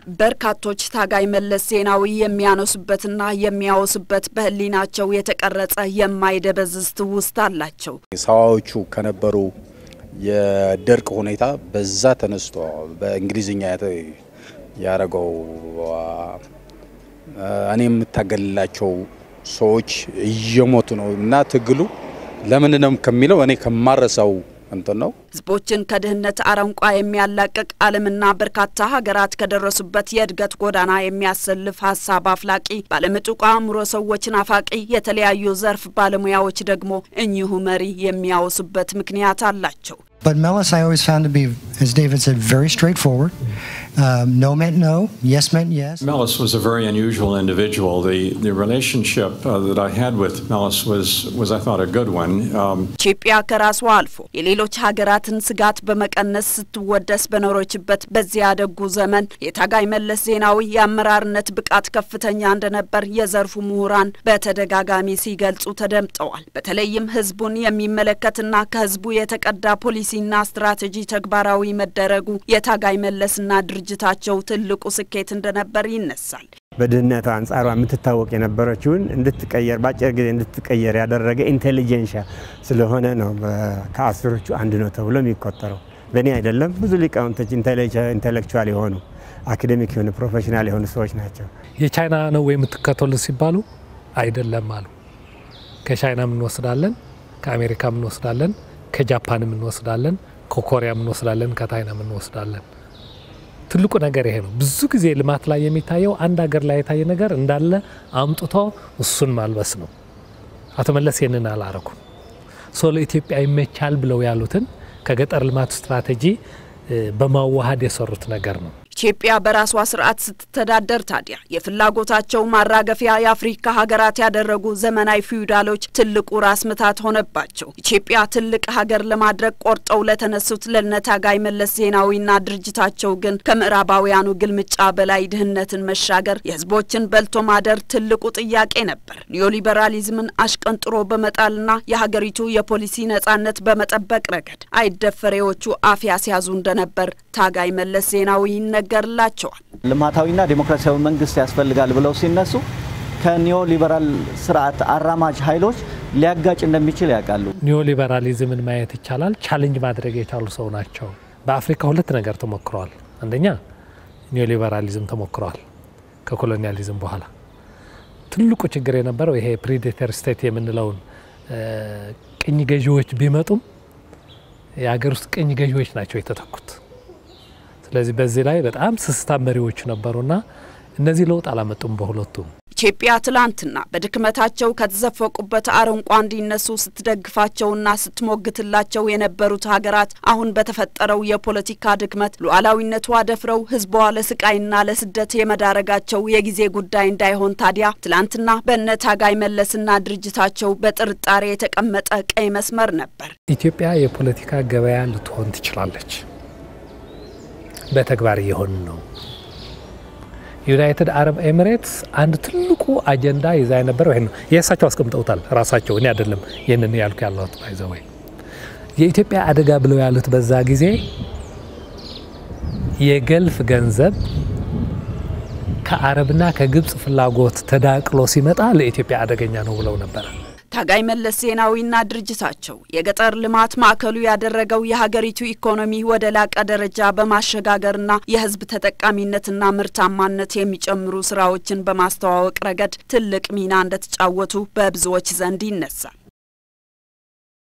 በርካቶች ታጋይ መለስ ዜናዊ የሚያነሱበትና የሚያወሱበት በሕሊናቸው የተቀረጸ የማይደበዝዝ ትውስታ አላቸው። ሰዋዎቹ ከነበሩ የድርቅ ሁኔታ በዛ ተነስቶ በእንግሊዝኛ ያደረገው እኔ የምታገልላቸው ሰዎች እየሞቱ ነው እና ትግሉ ለምን ነው ከሚለው እኔ ከማረሳው እንትን ነው። ህዝቦችን ከድህነት አረንቋ የሚያላቅቅ ዓለምና በርካታ ሀገራት ከደረሱበት የእድገት ጎዳና የሚያሰልፍ ሀሳብ አፍላቂ ባለምጡቅ አእምሮ ሰዎችን አፋቂ የተለያዩ ዘርፍ ባለሙያዎች ደግሞ እኚሁ መሪ የሚያወሱበት ምክንያት አላቸው። But Mellis, I always found to be, as David said, very straightforward. Um, no meant no, yes meant yes. Mellis was a very unusual individual. The the relationship uh, that I had with Mellis was was I thought a good one. Um, ኢትዮጵያ ከራሷ አልፎ የሌሎች ሀገራትን ስጋት በመቀነስ ስትወደስ በኖረችበት በዚያ ደጉ ዘመን የታጋይ መለስ ዜናዊ የአመራርነት ብቃት ከፍተኛ እንደነበር የዘርፉ ምሁራን በተደጋጋሚ ሲገልጹ ተደምጠዋል። በተለይም ህዝቡን የሚመለከትና ከህዝቡ የተቀዳ ፖሊሲና ስትራቴጂ ተግባራዊ መደረጉ የታጋይ መለስና ድርጅታቸው ትልቁ ስኬት እንደነበር ይነሳል። በድህነቷ አንጻሯ የምትታወቅ የነበረችውን እንድትቀየር በአጭር ጊዜ እንድትቀየር ያደረገ ኢንቴሊጀንሻ ስለሆነ ነው ከአስሮቹ አንድ ነው ተብሎ የሚቆጠረው። በእኔ አይደለም፣ ብዙ ሊቃውንቶች ኢንቴሌክቹዋል የሆኑ አካዴሚክ የሆኑ ፕሮፌሽናል የሆኑ ሰዎች ናቸው። የቻይና ነው ወይ የምትከተሉ ሲባሉ አይደለም አሉ። ከቻይናም እንወስዳለን፣ ከአሜሪካም እንወስዳለን፣ ከጃፓንም እንወስዳለን፣ ከኮሪያም እንወስዳለን፣ ከታይናም እንወስዳለን። ትልቁ ነገር ይሄ ነው። ብዙ ጊዜ ልማት ላይ የሚታየው አንድ ሀገር ላይ የታየ ነገር እንዳለ አምጥቶ እሱን ማልበስ ነው። አቶ መለስ ይህንን አላረኩም። ሶ ለኢትዮጵያ ይመቻል ብለው ያሉትን ከገጠር ልማት ስትራቴጂ በማዋሃድ የሰሩት ነገር ነው። ኢትዮጵያ በራሷ ስርዓት ስትተዳደር ታዲያ የፍላጎታቸው ማራገፊያ የአፍሪካ ሀገራት ያደረጉ ዘመናዊ ፊውዳሎች ትልቁ ራስ ምታት ሆነባቸው። ኢትዮጵያ ትልቅ ሀገር ለማድረግ ቆርጠው ለተነሱት ለነታጋይ መለስ ዜናዊና ድርጅታቸው ግን ከምዕራባውያኑ ግልምጫ በላይ ድህነትን መሻገር፣ የህዝቦችን በልቶ ማደር ትልቁ ጥያቄ ነበር። ኒዮሊበራሊዝምን አሽቀንጥሮ በመጣልና የሀገሪቱ የፖሊሲ ነጻነት በመጠበቅ ረገድ አይደፈሬዎቹ አፍ ያስያዙ እንደነበር ታጋይ መለስ ዜናዊ ይነገርላቸዋል። ልማታዊና ዴሞክራሲያዊ መንግስት ያስፈልጋል ብለው ሲነሱ ከኒዮ ሊበራል ስርዓት አራማጅ ኃይሎች ሊያጋጭ እንደሚችል ያውቃሉ። ኒዮ ሊበራሊዝምን ማየት ይቻላል። ቻሌንጅ ማድረግ የቻሉ ሰው ናቸው። በአፍሪካ ሁለት ነገር ተሞክረዋል። አንደኛ ኒዮ ሊበራሊዝም ተሞክረዋል ከኮሎኒያሊዝም በኋላ። ትልቁ ችግር የነበረው ይሄ ፕሪዴተር ስቴት የምንለውን ቅኝ ገዢዎች ቢመጡም የሀገር ውስጥ ቅኝ ገዢዎች ናቸው የተተኩት። ስለዚህ በዚህ ላይ በጣም ስስታም መሪዎች ነበሩና እነዚህ ለውጥ አላመጡም በሁለቱም። ኢትዮጵያ ትላንትና በድክመታቸው ከተዘፈቁበት አረንቋ እንዲነሱ ስትደግፋቸውና ስትሞግትላቸው የነበሩት ሀገራት አሁን በተፈጠረው የፖለቲካ ድክመት ሉዓላዊነቷ ደፍረው ሕዝቧ ለስቃይና ለስደት የመዳረጋቸው የጊዜ ጉዳይ እንዳይሆን ታዲያ ትላንትና በእነ ታጋይ መለስና ድርጅታቸው በጥርጣሬ የተቀመጠ ቀይ መስመር ነበር። ኢትዮጵያ የፖለቲካ ገበያ ልትሆን ትችላለች። በተግባር እየሆን ነው። ዩናይትድ አረብ ኤሚሬትስ አንድ ትልቁ አጀንዳ ይዛ የነበረው ይሄን ነው። የእሳቸው አስቀምጠውታል ራሳቸው፣ እኔ አይደለም ይህንን ያልኩ ያለሁት። ባይዘወይ የኢትዮጵያ አደጋ ብለው ያሉት በዛ ጊዜ የገልፍ ገንዘብ ከአረብና ከግብፅ ፍላጎት ተዳቅሎ ሲመጣ ለኢትዮጵያ አደገኛ ነው ብለው ነበረ። ታጋይ መለስ ዜናዊና ድርጅታቸው የገጠር ልማት ማዕከሉ ያደረገው የሀገሪቱ ኢኮኖሚ ወደ ላቀ ደረጃ በማሸጋገርና የሕዝብ ተጠቃሚነትና ምርታማነት የሚጨምሩ ስራዎችን በማስተዋወቅ ረገድ ትልቅ ሚና እንደተጫወቱ በብዙዎች ዘንድ ይነሳል።